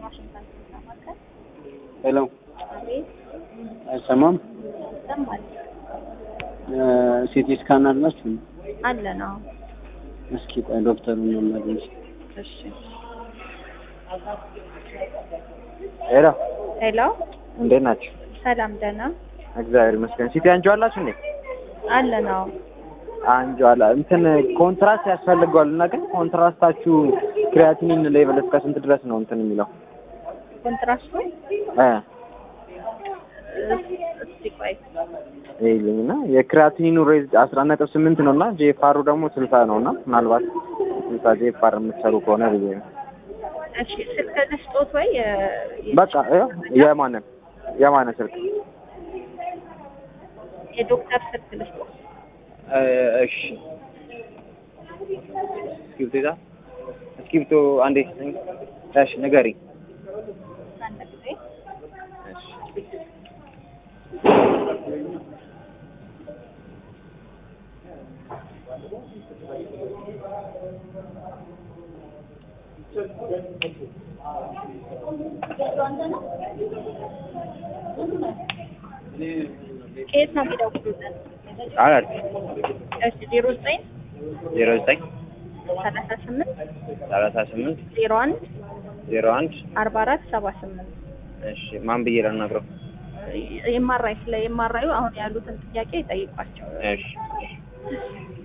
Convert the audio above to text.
ዋሽንግተን ማዕከል ሄሎ አቤት አይሰማም? ይሰማል ሲቲ ስካን አላችሁ? አለ ነው እስኪ ቆይ ዶክተሩን መመለስ እሺ ሄሎ ሄሎ እንዴት ናችሁ? ሰላም ደህና እግዚአብሔር ይመስገን። ሲቲ አንጆ አላችሁ እንዴ? አለ ነው አንጆ አላ እንትን ኮንትራስት ያስፈልገዋል እና ግን ኮንትራስታችሁ ክሪያቲኒን ሌቭል እስከ ስንት ድረስ ነው እንትን የሚለው? ኮንትራስቱ እ እስቲ ቆይ ይልኝ እና የክሪያቲኒኑ ሬዝ አስራ ነጥብ ስምንት ነው እና ጄፋሩ ደግሞ ስልሳ ነው እና ምናልባት ስልሳ ጄፋር የምትሰሩ ከሆነ ብዬ ነው። እሺ ስልክ ልስጦት ወይ የ- በቃ ይኸው የማንን የማንን ስልክ የዶክተር ስልክ ልስጦት እሺ እስክሪብቶ ይዛ እስክሪብቶ አንዴ ስጠኝ። እሺ ንገሪኝ። አንድ ጊዜ እሺ ከየት ነው የሚደውሉልን? አራት እሺ ዜሮ ዘጠኝ ዜሮ ዘጠኝ ሰላሳ ስምንት ሰላሳ ስምንት ዜሮ አንድ ዜሮ አንድ አርባ አራት ሰባ ስምንት እሺ ማን ብዬ ላናግረው? የማራይ ስለ የማራዩ አሁን ያሉትን ጥያቄ ይጠይቋቸው። እሺ